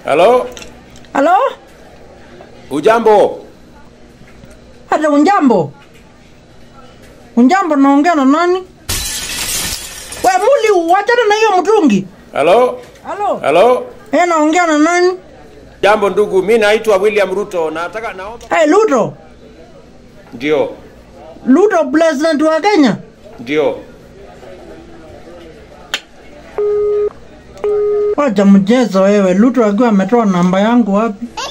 Halo? Halo? Ujambo? Hata unjambo? Unjambo naongea na nani? We muli wachana na hiyo mtungi. Halo? Halo? Halo? Eh, naongea na nani? Jambo ndugu, mi naitwa William Ruto. Nataka naomba. Hey, Luto. Ndio. Luto president wa Kenya. Ndio. Wacha mchezo wewe. Luto akiwa ametoa namba yangu wapi?